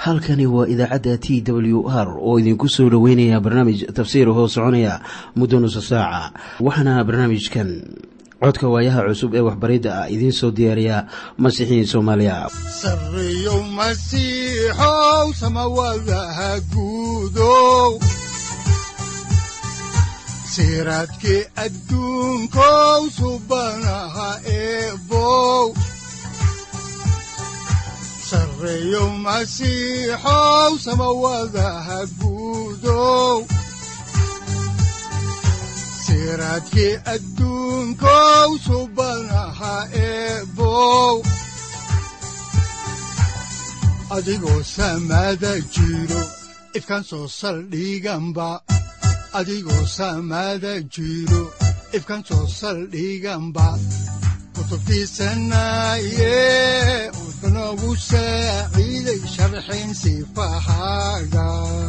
halkani waa idaacadda t w r oo idinku soo dhoweynaya barnaamij tafsiir hoo soconaya muddo nusa saaca waxaana barnaamijkan codka waayaha cusub ee waxbaridda ah idiin soo diyaariya masiixiin soomaaliya sareyow masiixow samawadaha guudow siraadkii adduunkow subanaha eebow sareyow masiixow samawadaha guudow siraadkii adduunkow subanaha eebow adigoo samaada jiro ifkan soo saldhiganba adigoo samaada jiro ifkan soo saldhiganba kutubtiisanaye udanogu saaciiday sharxin sifahaaga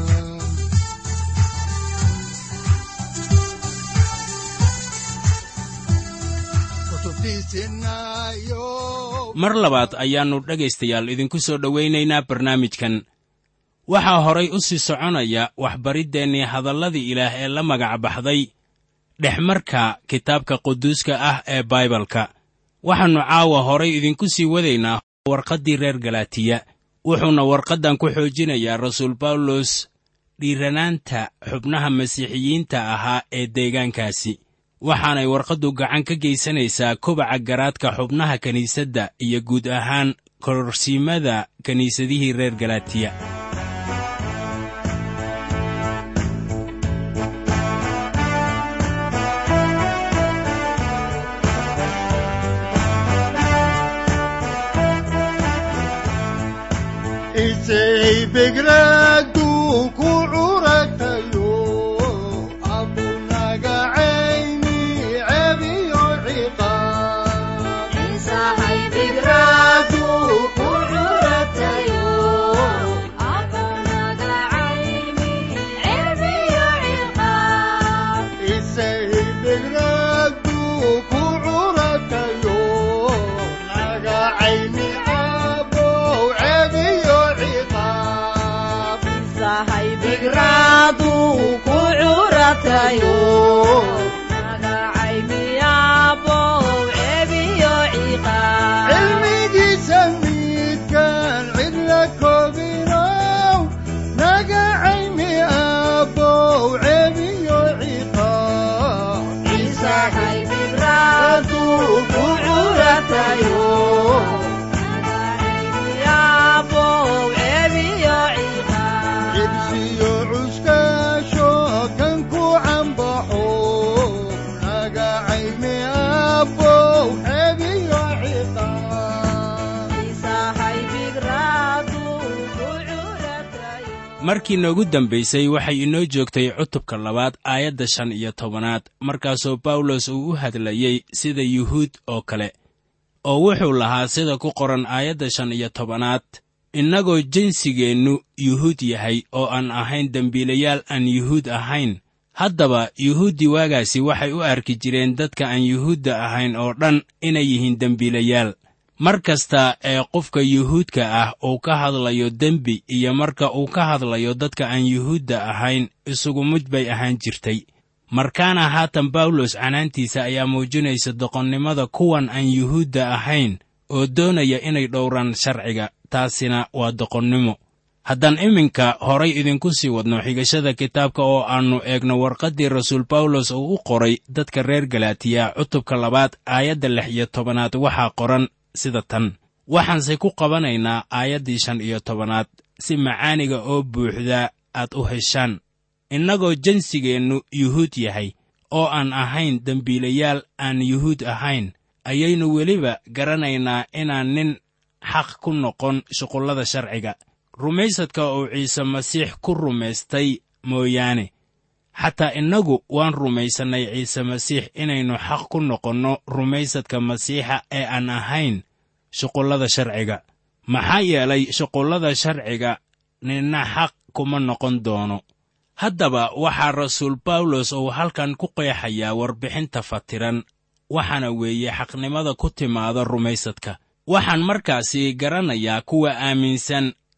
mar labaad ayaannu dhegaystayaal idinku soo dhowaynaynaa barnaamijkan waxaa horay u sii soconaya waxbariddeenii hadalladii ilaah ee la magac baxday dhexmarka kitaabka quduuska ah ee baibalka waxaannu caawa horay idinku sii wadaynaa warqaddii reer galaatiya wuxuuna warqaddan ku xoojinayaa rasuul bawlos dhiiranaanta xubnaha masiixiyiinta ahaa ee deegaankaasi waxaanay warqaddu gacan ka geysanaysaa kobaca garaadka xubnaha kiniisadda iyo guud ahaan kororsiimada kiniisadihii reer galaatiya markii noogu dambaysay waxay inoo joogtay cutubka labaad aayadda shan iyo tobanaad markaasoo bawlos uu u hadlayey sida yuhuud oo kale oo wuxuu lahaa sida ku qoran aayadda shan iyo tobanaad innagoo jinsigeennu yuhuud yahay oo aan ahayn dembiilayaal aan yuhuud ahayn haddaba yuhuuddii waagaasi waxay u arki jireen dadka aan yuhuudda ahayn oo dhan inay yihiin dembiilayaal mar kasta ee qofka yuhuudka ah uu ka hadlayo dembi iyo marka uu ka hadlayo dadka aan yuhuudda ahayn isugu mid bay ahaan jirtay markaana haatan bawlos canaantiisa ayaa muujinaysa doqonnimada kuwan aan yuhuudda ahayn oo doonaya inay dhowraan sharciga taasina waa doqonnimo haddaan iminka horay idinku sii wadno xigashada kitaabka oo aannu eegno warqaddii rasuul bawlos uu u qoray dadka reer galaatiya cutubka labaad aayadda lix iyo tobanaad waxaa qoran sida tan waxaanse ku qabanaynaa aayaddii shan iyo tobanaad si macaaniga oo buuxda aad u heshaan innagoo jinsigeennu yuhuud yahay oo aan ahayn dembiilayaal aan yuhuud ahayn ayaynu weliba garanaynaa inaan nin xaq ku noqon shuqullada sharciga rumaysadka uu ciise masiix ku rumaystay mooyaane xataa innagu waan rumaysannay ciise masiix inaynu xaq ku noqonno rumaysadka masiixa ee aan ahayn shuqullada sharciga maxaa yeelay shuqullada sharciga ninna xaq kuma noqon doono haddaba waxaa rasuul bawlos uu halkan ku qeexayaa warbixinta fatiran waxaana weeye xaqnimada ku timaada rumaysadka waxaan markaasi garanayaa kuwa aaminsan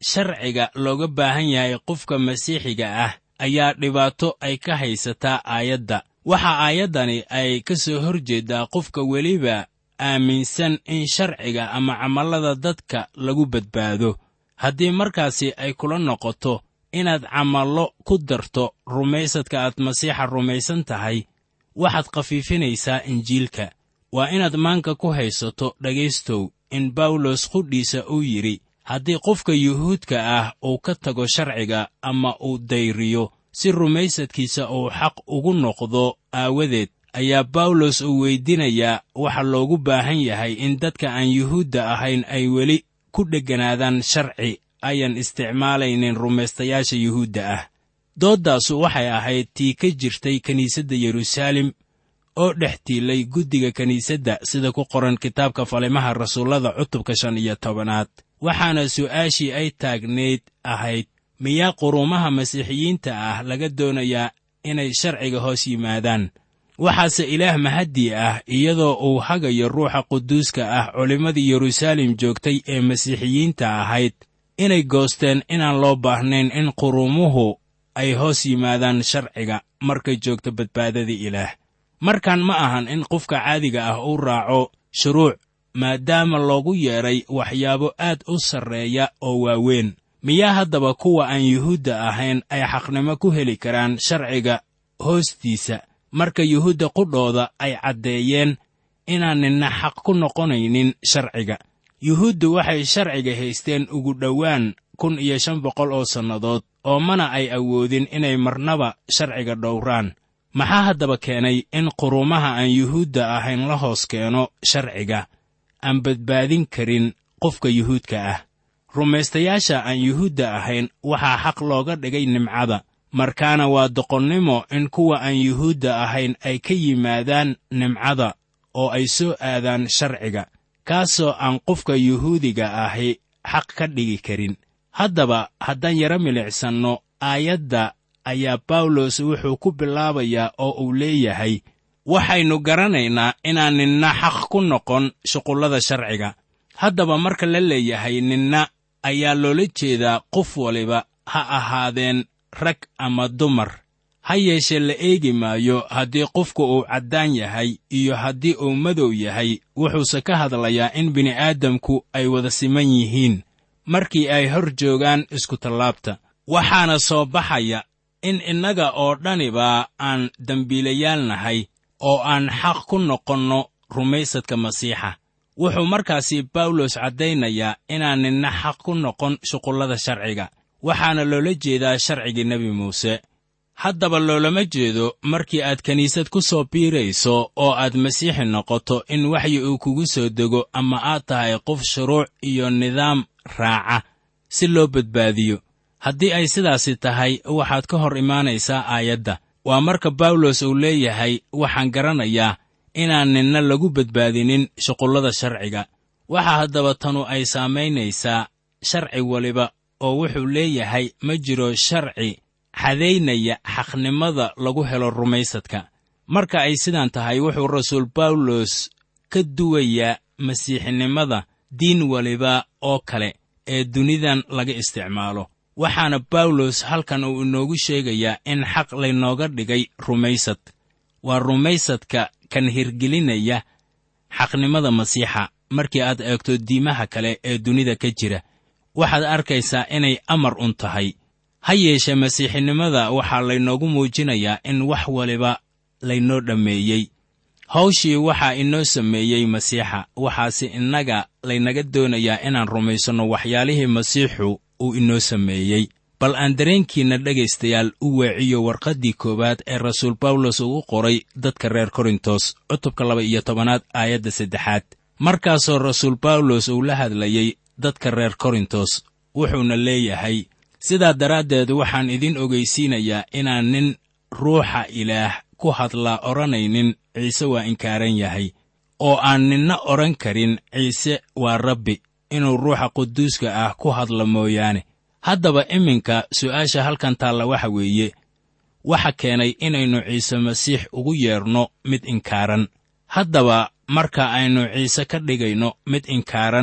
sharciga looga baahan yahay qofka masiixiga ah ayaa dhibaato ay ka haysataa aayadda waxa aayaddani ay ka soo hor jeeddaa qofka weliba aaminsan in sharciga ama camallada dadka lagu badbaado haddii markaasi ay kula noqoto inaad camallo ku darto rumaysadka aad masiixa rumaysan tahay waxaad khafiifinaysaa injiilka waa inaad maanka ku haysato dhegaystow in bawlos qudhiisa uu yidhi haddii qofka yuhuudka ah uu ka tago sharciga ama uu dayriyo si rumaysadkiisa uu xaq ugu noqdo aawadeed ayaa bawlos uu weydinayaa waxa loogu baahan yahay in dadka aan yuhuudda ahayn ay weli ku dhegganaadaan sharci ayan isticmaalaynin rumaystayaasha yuhuudda ah dooddaasu waxay ahayd tii ka jirtay kiniisadda yeruusaalem oo dhex tiilay guddiga kiniisadda sida ku qoran kitaabka falimaha rasuullada cutubka shan iyo tobanaad waxaana su'aashii ay taagnayd ahayd miyaa quruumaha masiixiyiinta ah laga doonayaa inay sharciga hoos yimaadaan waxaase ilaah mahaddii ah iyadoo uu hagayo ruuxa quduuska ah culimmadii yeruusaalem joogtay ee masiixiyiinta ahayd inay goosteen inaan loo baahnayn in quruumuhu ay hoos yimaadaan sharciga markay joogto badbaadadii ilaah markan ma ahan in qofka caadiga ah uu raaco shuruuc maadaama loogu yeedhay waxyaabo aad u sarreeya oo waaweyn miyaa haddaba kuwa aan yuhuudda ahayn ay xaqnimo ku heli karaan sharciga hoostiisa marka yuhuudda qudhooda ay caddeeyeen inaan ninna xaq ku noqonaynin sharciga yuhuuddu waxay sharciga haysteen ugu dhowaan kun iyo shan boqol oo sannadood oo mana ay awoodin inay marnaba sharciga dhowraan maxaa haddaba keenay in quruumaha aan yuhuudda ahayn la hoos keeno sharciga aan badbaadin karin qofka yuhuudka ah rumaystayaasha aan yuhuudda ahayn waxaa xaq looga dhigay nimcada markaana waa doqonnimo in kuwa aan yuhuudda ahayn ay ka yimaadaan nimcada oo ay soo aadaan sharciga kaasoo aan qofka yuhuudiga ahi xaq ka dhigi karin haddaba haddaan yaro milicsanno aayadda ayaa bawlos wuxuu ku bilaabayaa oo uu leeyahay waxaynu garanaynaa inaan ninna xaq ku noqon shuqullada sharciga haddaba marka la leeyahay ninna ayaa loola jeedaa qof waliba ha ahaadeen rag ama dumar ha yeeshee la eegi maayo haddii qofku uu caddaan yahay iyo haddii uu madow yahay wuxuuse ka hadlayaa in bini'aadamku ay wada siman yihiin markii ay hor joogaan iskutallaabta waxaana soo baxaya in innaga oo dhaniba aan dembiilayaal nahay oo aan xaq ku noqonno rumaysadka masiixa wuxuu markaasi bawlos caddaynayaa inaan ninna xaq ku noqon shuqullada sharciga waxaana loola jeedaa sharcigii nebi muuse haddaba loolama jeedo markii aad kiniisad ku soo biirayso oo aad masiixi noqoto in waxyi uu kugu soo dego ama aad tahay qof shuruuc iyo nidaam raaca si loo badbaadiyo haddii ay sidaasi tahay waxaad ka hor imaanaysaa aayadda waa marka bawlos uu leeyahay waxaan garanayaa inaan ninna lagu badbaadinin shuqullada sharciga waxaa haddaba tanu ay saamaynaysaa sharci waliba oo wuxuu leeyahay ma jiro sharci xadaynaya xaqnimada lagu helo rumaysadka marka ay sidaan tahay wuxuu rasuul bawlos ka duwayaa masiixinimada diin waliba oo kale ee dunidan laga isticmaalo waxaana bawlos halkan uu inoogu sheegayaa in xaq laynooga dhigay rumaysad waa rumaysadka kan hirgelinaya xaqnimada masiixa markii aad eegto diimaha kale ee dunida ka jira waxaad arkaysaa inay amar un tahay ha yeeshee masiixinimada waxaa laynoogu muujinayaa in wax waliba laynoo dhammeeyey hawshii waxaa inoo sameeyey masiixa waxaase innaga laynaga doonayaa inaan rumaysanno waxyaalihii masiixu uu inoo sameeyey bal aan dareenkiinna dhegaystayaal u weeciyo warqaddii koowaad ee rasuul bawlos uu u qoray dadka reer korintos cutubka laba iyo tobanaad aayadda saddexaad markaasoo rasuul bawlos uu la hadlayey dadka reer korintos wuxuuna leeyahay sidaa daraaddeed waxaan idin ogaysiinayaa inaan nin ruuxa ilaah ku hadlaa odhanaynin ciise waa inkaaran yahay oo aan ninna odhan karin ciise waa rabbi inuu ruuxa quduuska ah ku hadlo mooyaane haddaba iminka su'aasha halkan taalla waxa weeye waxa keenay inaynu ciise masiix ugu yeedhno mid inkaaran haddaba marka aynu ciise ka dhigayno mid inkaaran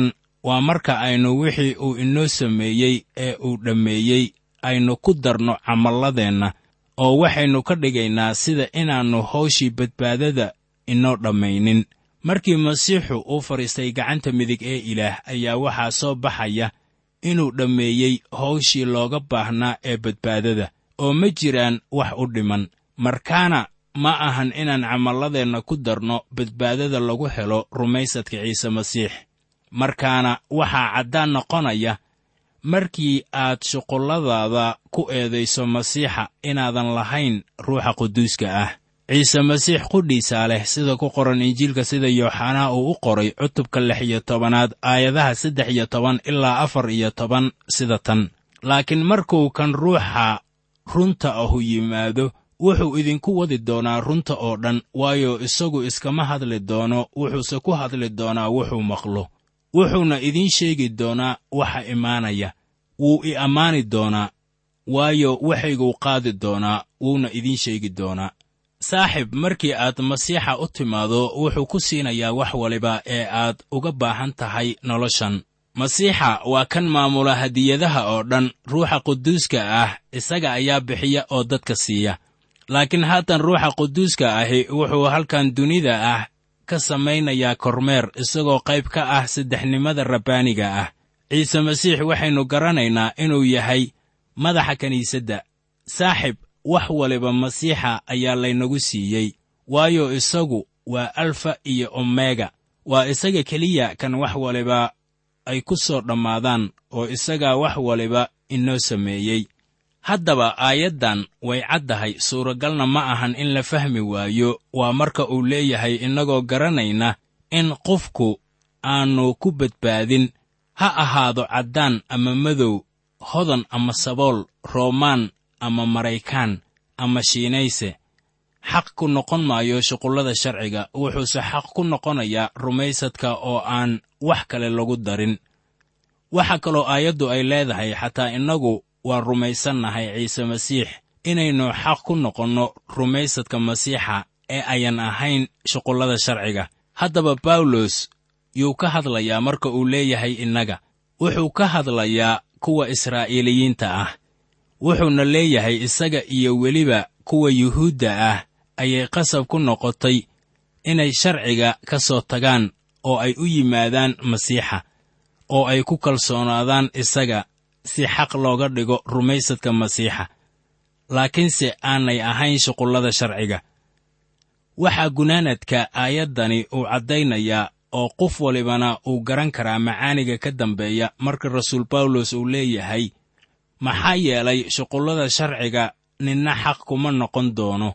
waa marka aynu wixii uu inoo sameeyey ee uu dhammeeyey aynu ku darno camalladeenna oo waxaynu ka dhigaynaa sida inaannu hawshii badbaadada inoo dhammaynin markii masiixu uu fadhiistay gacanta midig ee ilaah ayaa waxaa soo baxaya inuu dhammeeyey hawshii looga baahnaa ee badbaadada oo ma jiraan wax u dhiman markaana ma ahan inaan camalladeenna ku darno badbaadada lagu helo rumaysadka ciise masiix markaana waxaa caddaan noqonaya markii aad shuqulladaada ku eedayso masiixa inaadan lahayn ruuxa quduuska ah ciise masiix qudhiisaa leh sida ku qoran injiilka sida yooxanaa uu u qoray cutubka lix iyo tobanaad aayadaha saddex iyo toban ilaa afar iyo toban sida tan laakiin markuu kan ruuxa runta ahu yimaado wuxuu idinku wadi doonaa runta oo dhan waayo isagu iskama hadli doono wuxuuse ku hadli doonaa wuxuu maqlo wuxuuna idiin sheegi doonaa waxa imaanaya wuu i ammaani doonaa waayo waxayguu qaadi doonaa wuuna idiin sheegi doonaa saaxib markii aad masiixa u timaado wuxuu ku siinayaa wax waliba ee aad uga baahan tahay noloshan masiixa waa kan maamula hadiyadaha oo dhan ruuxa quduuska ah isaga ayaa bixiya oo dadka siiya laakiin haatan ruuxa quduuska ahi wuxuu halkan dunida ah ka samaynayaa kormeer isagoo qayb ka ah saddexnimada rabbaaniga ah ciise masiix waxaynu garanaynaa inuu yahay madaxa kiniisadda saaxib wax waliba masiixa ayaa laynagu siiyey waayo isagu waa alfa iyo omega waa isaga keliya kan wax waliba ay ku soo dhammaadaan oo isagaa wax waliba inoo sameeyey haddaba aayaddan way caddahay suuragalna ma ahan in la fahmi waayo waa marka uu leeyahay innagoo garanayna in qofku aannu ku badbaadin ha ahaado caddaan ama madow hodan ama sabool roomaan ama maraykaan ama shiinayse xaq ku noqon maayo shuqullada sharciga wuxuuse xaq ku noqonayaa rumaysadka oo aan wax kale lagu darin waxaa kaloo aayaddu ay leedahay xataa innagu waa rumaysannahay ciise masiix inaynu xaq ku noqonno rumaysadka masiixa ee ayan ahayn shuqullada sharciga haddaba bawlos yuu ka hadlayaa marka uu leeyahay innaga wuxuu ka hadlayaa kuwa israa'iiliyiinta ah wuxuuna leeyahay isaga iyo weliba kuwa yuhuudda ah ayay qasab ku noqotay inay sharciga ka soo tagaan oo ay u yimaadaan masiixa oo ay ku kalsoonaadaan isaga si xaq looga dhigo rumaysadka masiixa laakiinse aanay ahayn shuqullada sharciga waxaa gunaanadka aayaddani uu caddaynayaa oo qof walibana uu garan karaa macaaniga ka dambeeya marka rasuul bawlos uu leeyahay maxaa yeelay shuqullada sharciga ninna xaq kuma noqon doono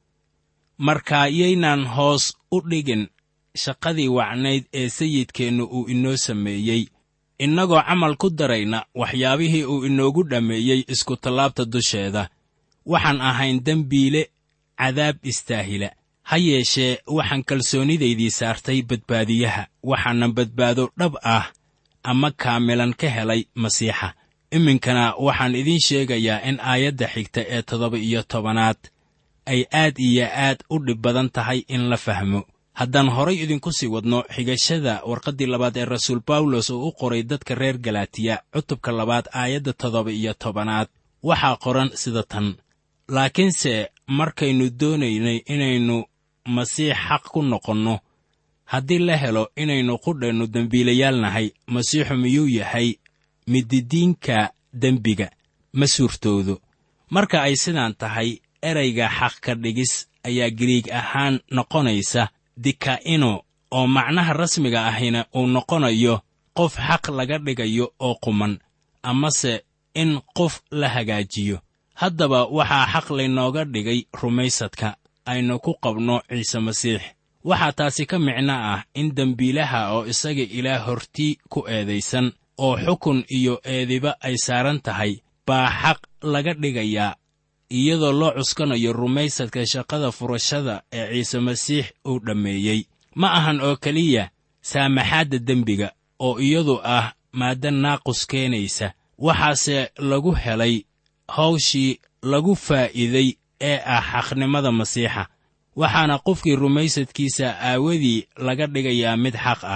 marka yaynaan hoos u dhigin shaqadii wacnayd ee sayidkeennu uu inoo sameeyey innagoo camal ku darayna waxyaabihii uu inoogu dhammeeyey iskutallaabta dusheeda waxaan ahayn dembiile cadaab istaahila ha yeeshee waxaan kalsoonidaydii saartay badbaadiyaha waxaanan badbaado dhab ah ama kaamilan ka helay masiixa iminkana waxaan idiin sheegayaa in aayadda xigta ee toddoba iyo tobanaad ay aad iyo aad u dhib badan tahay in la fahmo haddaan horay idinku sii wadno xigashada warqaddii labaad ee rasuul bawlos uu u qoray dadka reer galaatiya cutubka labaad aayadda toddoba iyo tobanaad waxaa qoran sida tan laakiinse markaynu doonaynay inaynu masiix xaq ku noqonno haddii la helo inaynu qudheennu dembiilayaal nahay masiixu miyuu yahay mididiinka dembiga ma suurtoodo marka ay sidaan tahay erayga xaq ka dhigis ayaa giriig ahaan noqonaysa dika'ino oo macnaha rasmiga ahina uu noqonayo qof xaq laga dhigayo oo quman amase in qof la hagaajiyo haddaba waxaa xaq laynooga dhigay rumaysadka aynu ku qabno ciise masiix waxaa taasi ka micno ah in dembiilaha oo isaga ilaah hortii ku eedaysan oo xukun iyo eediba ay saaran tahay baa xaq laga dhigayaa iyadoo loo cuskanayo rumaysadka shaqada furashada ee ciise masiix uu dhammeeyey ma ahan oo keliya saamaxaadda dembiga oo iyadu ah maadda naaqus keenaysa waxaase lagu helay hawshii lagu faa'iiday ee ah xaqnimada masiixa waxaana qofkii rumaysadkiisa aawadii laga dhigayaa mid xaq ah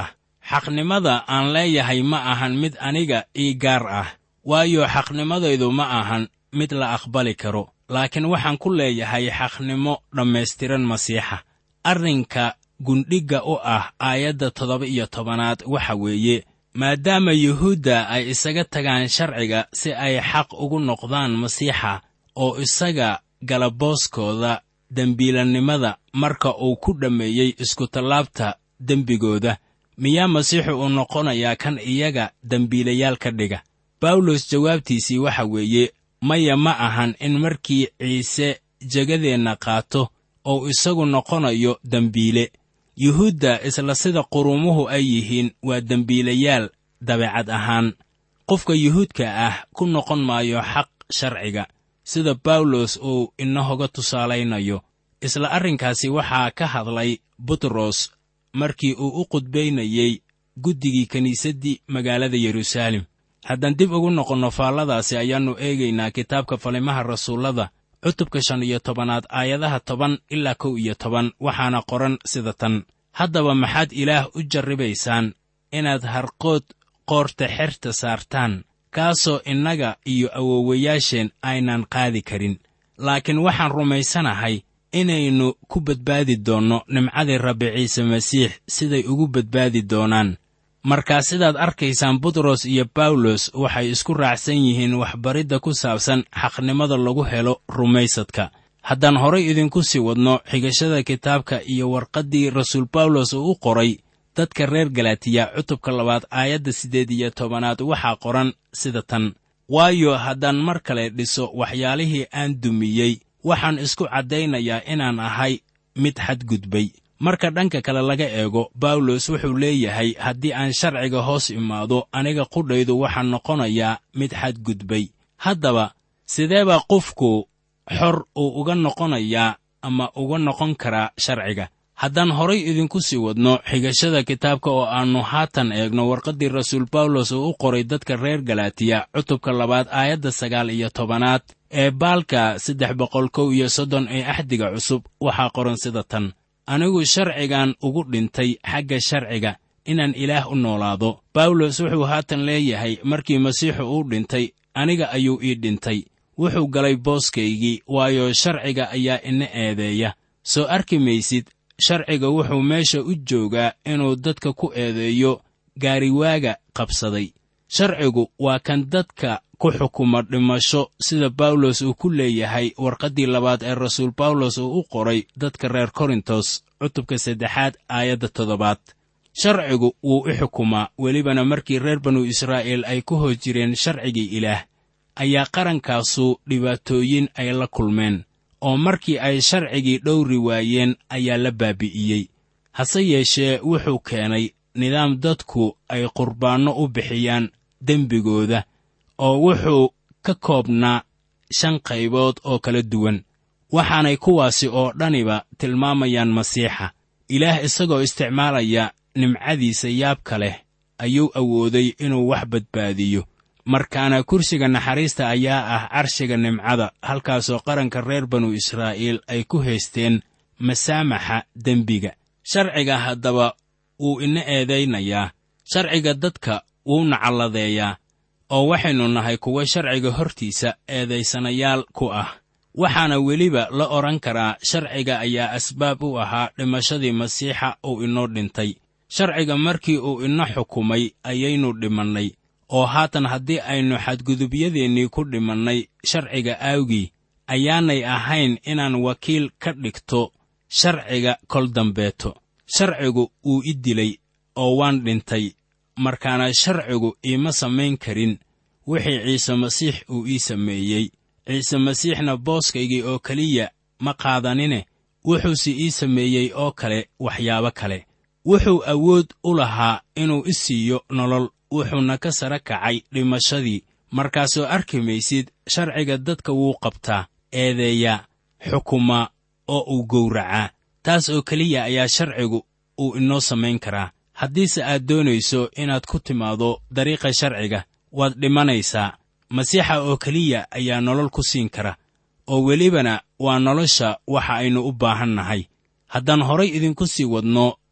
xaqnimada aan leeyahay ma ahan mid aniga ii gaar ah waayo xaqnimadaydu ma ahan mid la aqbali karo laakiin waxaan ku leeyahay xaqnimo dhammaystiran masiixa arrinka gundhigga u ah aayadda toddoba iyo tobanaad waxa weeye maadaama yuhuudda ay isaga tagaan sharciga si ay xaq ugu noqdaan masiixa oo isaga galabooskooda dembiilannimada marka uu ku dhammeeyey iskutallaabta dembigooda miyaa masiixu uu noqonayaa kan iyaga dembiilayaal ka dhiga bawlos jawaabtiisii waxa weeye maya ma ahan in markii ciise jegadeenna qaato ou isagu noqonayo dembiile yuhuudda isla sida qurumuhu ay yihiin waa dembiilayaal dabeecad ahaan qofka yuhuudka ah ku noqon maayo xaq sharciga sida bawlos uu inahoga tusaalaynayo isla arrinkaasi waxaa ka hadlay butros markii uu u qudbaynayey guddigii kiniisaddii magaalada yeruusaalem haddaan dib ugu noqonno faalladaasi ayaannu eegaynaa kitaabka falimaha rasuullada cutubka shan iyo tobanaad aayadaha toban ilaa kow iyo toban waxaana qoran sida tan haddaba maxaad ilaah u jarribaysaan inaad harqood qoorta xerta saartaan kaasoo innaga iyo awowayaasheen aynan qaadi karin laakiin waxaan rumaysanahay inaynu ku badbaadi doonno nimcadii rabbi ciise masiix siday ugu badbaadi doonaan markaa sidaad arkaysaan butros iyo bawlos waxay isku raacsan yihiin waxbaridda ku saabsan xaqnimada lagu helo rumaysadka haddaan horay idinku sii wadno xigashada kitaabka iyo warqaddii rasuul bawlos uu u qoray dadka reer galatiya cutubka labaad aayadda siddeed iyo tobanaad waxaa qoran sida tan waayo haddaan mar kale dhiso waxyaalihii aan dumiyey waxaan isku caddaynayaa inaan ahay mid xadgudbay marka dhanka kale laga eego bawlos wuxuu leeyahay haddii aan sharciga hoos imaado aniga qudhaydu waxaan noqonayaa mid xadgudbay haddaba sidee baa qofku xor uu uga noqonayaa ama uga noqon karaa sharciga haddaan horay idinku sii wadno xigashada kitaabka oo aannu haatan eegno warqaddii rasuul bawlos uu u qoray dadka reer galatiya cutubka labaad aayadda sagaal iyo tobanaad ee baalka saddex boqol kow iyo soddon ee axdiga cusub waxaa qoran sida tan anigu sharcigan ugu dhintay xagga sharciga inaan ilaah u noolaado bawlos wuxuu haatan leeyahay markii masiixu uu dhintay aniga ayuu ii dhintay wuxuu galay booskaygii waayo sharciga ayaa ina eedeeya soo arki maysid sharciga wuxuu meesha u joogaa inuu dadka ku eedeeyo gaariwaaga qabsaday sharcigu waa kan dadka ku xukuma dhimasho sida bawlos uu ku leeyahay warqaddii labaad ee rasuul bawlos uu u qoray dadka reer korintos cutubka saddexaad aayadda toddobaad sharcigu wuu i xukumaa welibana markii reer banu israa'iil ay ku hoos jireen sharcigii ilaah ayaa qarankaasu dhibaatooyin ay la kulmeen oo markii ay sharcigii dhowri waayeen ayaa la baabi'iyey hase yeeshee wuxuu keenay nidaam dadku ay qurbaanno u bixiyaan dembigooda oo wuxuu ka koobnaa shan qaybood oo kala duwan waxaanay kuwaasi oo dhaniba tilmaamayaan masiixa ilaah isagoo isticmaalaya nimcadiisa yaabka leh ayuu awooday inuu wax badbaadiyo markaana kursiga naxariista ayaa ah carshiga nimcada halkaasoo qaranka reer banu israa'iil ay ku haysteen masaamaxa dembiga sharciga haddaba wuu ina eedaynayaa sharciga dadka wuuna calladeeyaa oo waxaynu nahay kuwa sharciga hortiisa eedaysanayaal ku ah waxaana weliba la odhan karaa sharciga ayaa asbaab u ahaa dhimashadii masiixa uu inoo dhintay sharciga markii uu ina xukumay ayaynu dhimannay oo haatan haddii aynu xadgudubyadeenii ku dhimannay sharciga aawgii ayaanay ahayn inaan wakiil ka dhigto sharciga kol dambeeto sharcigu wuu i dilay oo waan dhintay markaana sharcigu iima samayn karin wixii ciise masiix uu ii sameeyey ciise masiixna booskaygii oo keliya ma qaadanine wuxuuse ii sameeyey oo kale waxyaabo kale wuxuu awood u lahaa inuu i siiyo nolol wuxuuna ka sara kacay dhimashadii markaasoo arki maysid sharciga dadka wuu qabtaa eedeeyaa xukumaa oo uu gowracaa taas oo keliya ayaa sharcigu uu inoo samayn karaa haddiise aad doonayso inaad ku timaado dariiqa sharciga waad dhimanaysaa masiixa oo keliya ayaa nolol ku siin kara oo welibana waa nolosha waxa aynu u baahan nahay haddaan horay idinku sii wadno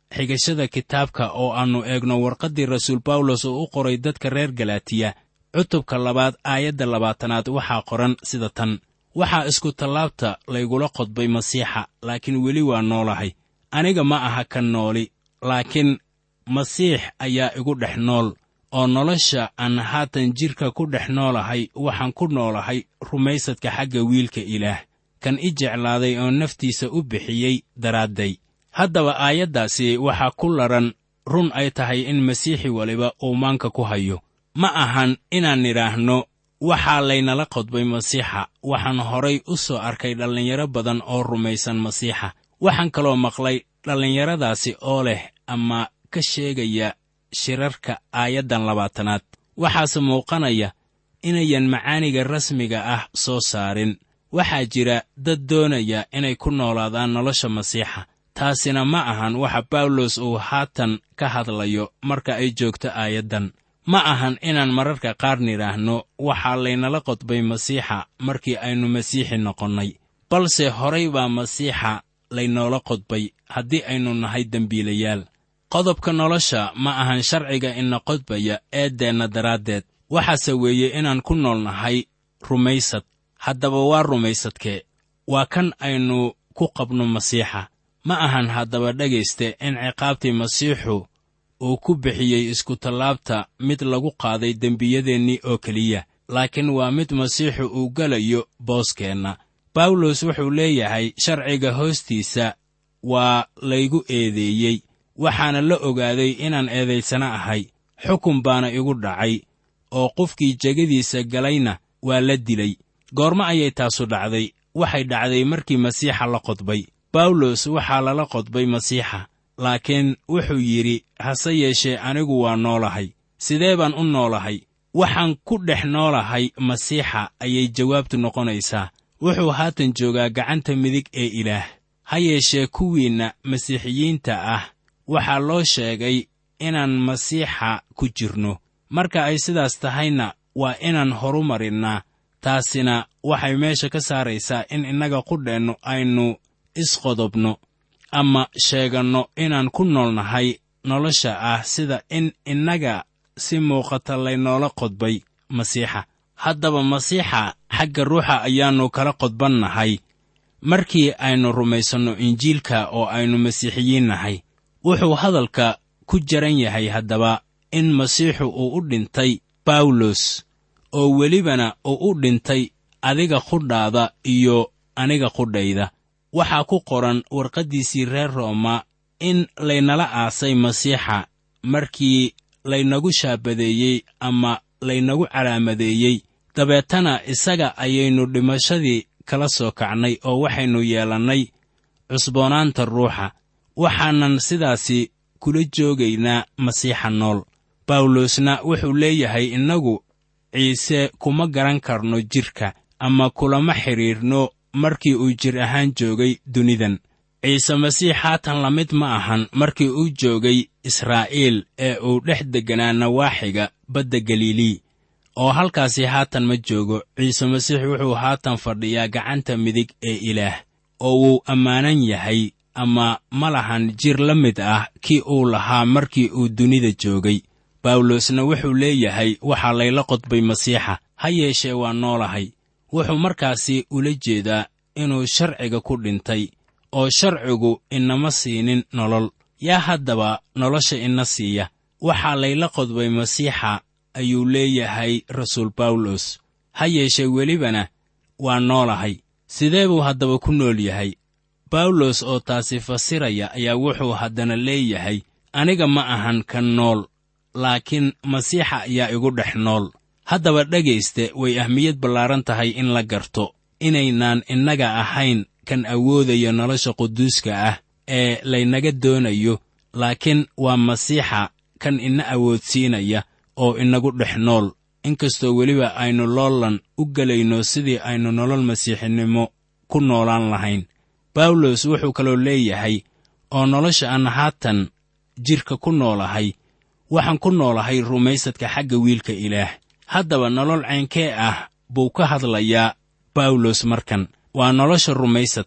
xigashada kitaabka oo aannu eegno warqaddii rasuul bawlos oo u qoray dadka reer galaatiya cutubka labaad aayadda labaatanaad waxaa qoran sida tan waxaa isku tallaabta laygula qodbay masiixa laakiin weli waa noolahay aniga ma aha ka nooli laakiin masiix ayaa igu dhex nool oo nolosha aan haatan jidhka ku dhex noolahay waxaan ku noolahay rumaysadka xagga wiilka ilaah kan i jeclaaday oo naftiisa u bixiyey daraadday haddaba aayaddaasi waxaa ku ladhan run ay tahay in masiixi waliba uu maanka ku hayo ma ahan inaan nidhaahno waxaa laynala qodbay masiixa waxaan horay u soo arkay dhallinyaro badan oo rumaysan masiixa waxaan kaloo maqlay dhallinyaradaasi oo leh ama ka sheegaya shirarka aayaddan labaatanaad waxaase muuqanaya inayan macaaniga rasmiga ah soo saarin waxaa jira dad doonaya inay ku noolaadaan nolosha masiixa taasina ma ahan waxa bawlos uu haatan ka hadlayo marka ay joogto aayaddan ma ahan inaan mararka qaar nidhaahno waxaa laynala qodbay masiixa markii aynu masiixi noqonnay balse horay baa masiixa laynoola qodbay haddii aynu nahay dembiilayaal qodobka nolosha ma ahan sharciga ina qodbaya eeddeenna daraaddeed waxaase weeye inaan ku nool nahay rumaysad haddaba waa rumaysadkee waa kan aynu ku qabno masiixa ma ahan haddaba dhegayste in ciqaabtii masiixu uu ku bixiyey iskutallaabta mid lagu qaaday dembiyadeennii oo keliya laakiin waa mid masiixu uu gelayo booskeenna bawlos wuxuu leeyahay sharciga hoostiisa waa laygu eedeeyey waxaana la ogaaday inaan eedaysana ahay xukun baana igu dhacay oo qofkii jegadiisa galayna waa la dilay goormo ayay taasu dhacday waxay dhacday markii masiixa la qodbay bawlos waxaa lala qodbay masiixa laakiin wuxuu yidhi hase yeeshee anigu waa noolahay sidee baan u noolahay waxaan ku dhex noolahay masiixa ayay jawaabtu noqonaysaa wuxuu haatan joogaa gacanta midig ee ilaah ha yeeshee kuwiinna masiixiyiinta ah waxaa loo sheegay inaan masiixa ku jirno marka ay sidaas tahayna waa inaan horu marinnaa taasina waxay meesha ka saaraysaa in innaga qudheennu aynu isqodobno ama sheeganno inaan ku nool nahay nolosha ah sida in innaga si muuqata laynoola qodbay masiixa haddaba masiixa xagga ruuxa ayaannu kala qodbannahay markii aynu rumaysanno injiilka oo aynu masiixiyiin nahay wuxuu hadalka ku jaran yahay haddaba in masiixu uu u dhintay bawlos oo welibana uu u dhintay adiga qudhaada iyo aniga qudhayda waxaa ku qoran warqaddiisii reer rooma in laynala aasay masiixa markii laynagu shaabadeeyey ama laynagu calaamadeeyey dabeetana isaga ayaynu dhimashadii kala soo kacnay oo waxaynu yeelannay cusboonaanta ruuxa waxaanan sidaasi kula joogaynaa masiixa nool bawlosna wuxuu leeyahay innagu ciise kuma garan karno jidhka ama kulama xidhiirno markii uu jir ahaan joogay dunidan ciise masiix haatan la mid ma ahan markii uu joogay israa'iil ee uu dhex degganaa nawaaxiga badda galilii oo halkaasi haatan ma joogo ciise masiix wuxuu haatan fadhiyaa gacanta midig ee ilaah oo wuu ammaanan yahay ama ma lahan jir la mid ah kii uu lahaa markii uu dunida joogay bawlosna wuxuu leeyahay waxaa layla qodbay masiixa ha yeeshee waa noolahay wuxuu markaasi ula jeedaa inuu sharciga ku dhintay oo sharcigu inama siinin nolol yaa haddaba nolosha ina siiya waxaa layla qodbay masiixa ayuu leeyahay rasuul bawlos ha yeeshee welibana waa noolahay sidee buu haddaba ku nool yahay bawlos oo taasi fasiraya ayaa wuxuu haddana leeyahay aniga ma ahan ka nool laakiin masiixa ayaa igu dhex nool haddaba dhegayste way ahmiyad ballaaran tahay in la garto inaynaan innaga ahayn kan awoodaya nolosha quduuska ah ee laynaga doonayo laakiin waa masiixa kan ina awoodsiinaya oo inagu dhex nool inkastoo weliba aynu loolan u gelayno sidii aynu nolol masiixinimo ku noolaan lahayn bawlos wuxuu kaloo leeyahay oo nolosha aan haatan jidhka ku noolahay waxaan ku noolahay rumaysadka xagga wiilka ilaah haddaba nolol caynkee ah buu ka hadlayaa bawlos markan waa nolosha rumaysadka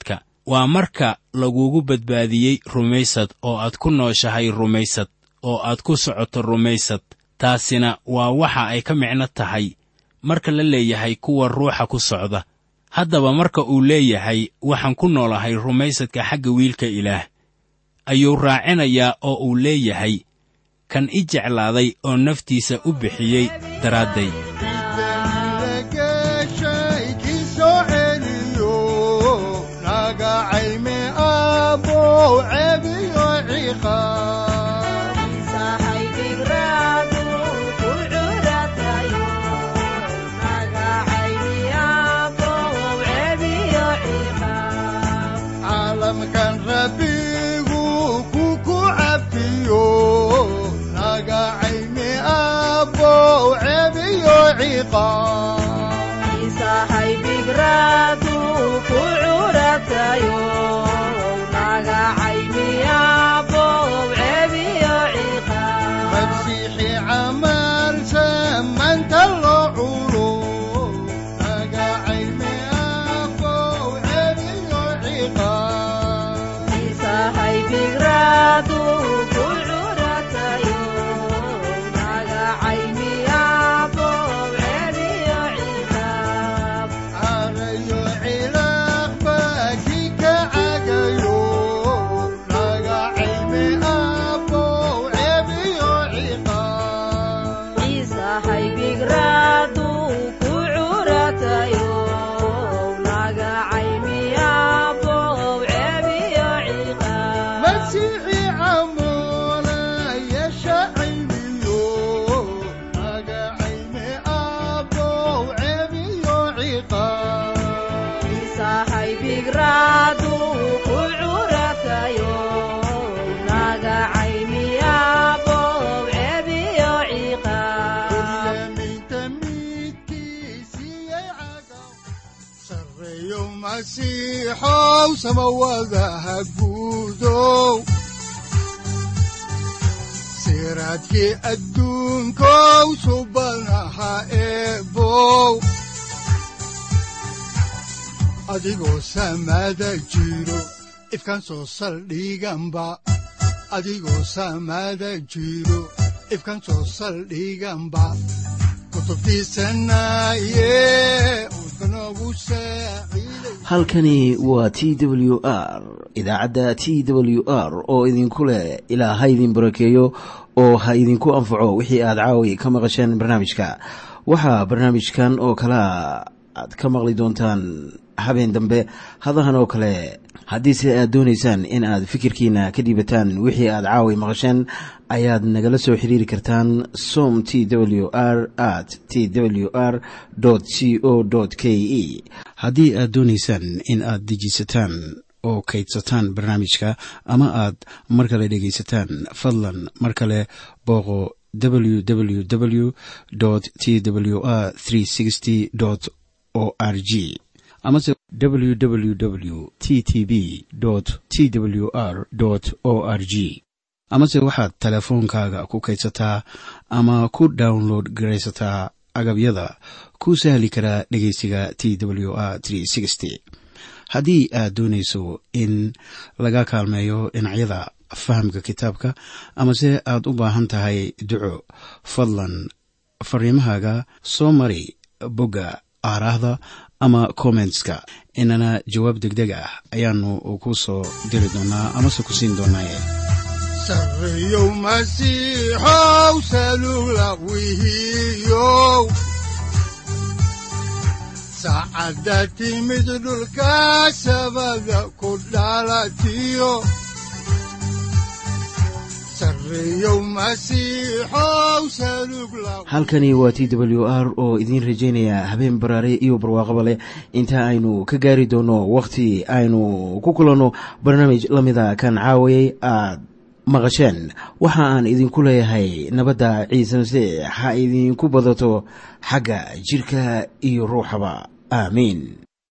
waa marka lagugu badbaadiyey rumaysad oo aad ku nooshahay rumaysad oo aad ku socoto rumaysad taasina waa waxa ay ka micno tahay marka la leeyahay kuwa ruuxa ku socda haddaba marka uu leeyahay waxaan ku noolahay rumaysadka xagga wiilka ilaah ayuu raacinayaa oo uu leeyahay kan i jeclaaday oo naftiisa u bixiyey daraadday geshay kii soo celiyo nagacayme abow cebiyo ciqaab caalamkan rabbigu kuku cafiyo nagacayme abow cebiyo ciqaab masiixi camal samanta loo culo nagacayme abow cebiyo ciqaab carayo cilaaqba kii ka cagayo nagacayme abow cebiyo ciqaab masiixi camola yeesha cayniyo nagacayme abow cebiyo ciqaab Ulaminta midkiisiyay cagaw sareeyo masiixow samawadaha guudow siraadkii adduunkow subanaha eebow adigoo samada jiro ifkan soo saldhiganba adigoo samada jiro ifkan soo saldhiganba kutubtiisanaye udbanogu saaciiday halkani waa t w r idaacadda t w r oo idinku leh ilaa ha idin barakeeyo oo ha idinku anfaco wixii aad caawi ka maqasheen barnaamijka waxaa barnaamijkan oo kalea aad ka maqli doontaan habeen dambe hadahan oo kale haddiise aad doonaysaan in aad fikirkiina ka dhiibataan wixii aad caawi maqasheen ayaad nagala soo xiriiri kartaan som t w r at t w r c o k e haddii aad doonaysaan in aad dejiisataan oo kaydsataan barnaamijka ama aad mar kale dhegaysataan fadlan mar kale booqo www t w r o r g amase www t t b t w r o r g amase waxaad teleefoonkaaga ku kaydsataa ama ku download garaysataa agabyada ku sahli karaa dhegeysiga t w r haddii aad doonayso in laga kaalmeeyo dhinacyada fahamka kitaabka amase aad u baahan tahay duco fadlan fariimahaaga soo mari bogga aaraahda ama kommentska inana jawaab degdeg ah ayaanu ku soo diri doonaa amase ku siin doonaaye sareeyow masiixow salugla wihiyow saacadda timid dhulka sabada ku dhalatiyo sareeyow masiixow salugla halkani waa t w r oo idiin rajaynaya habeen baraare iyo barwaaqaba leh inta aynu ka gaari doono wakhti aynu ku kulanno barnaamij la mida kan caawayay aad maqasheen waxa aan idinku leeyahay nabadda ciise masiix ha idinku badato xagga jidhka iyo ruuxaba aamiin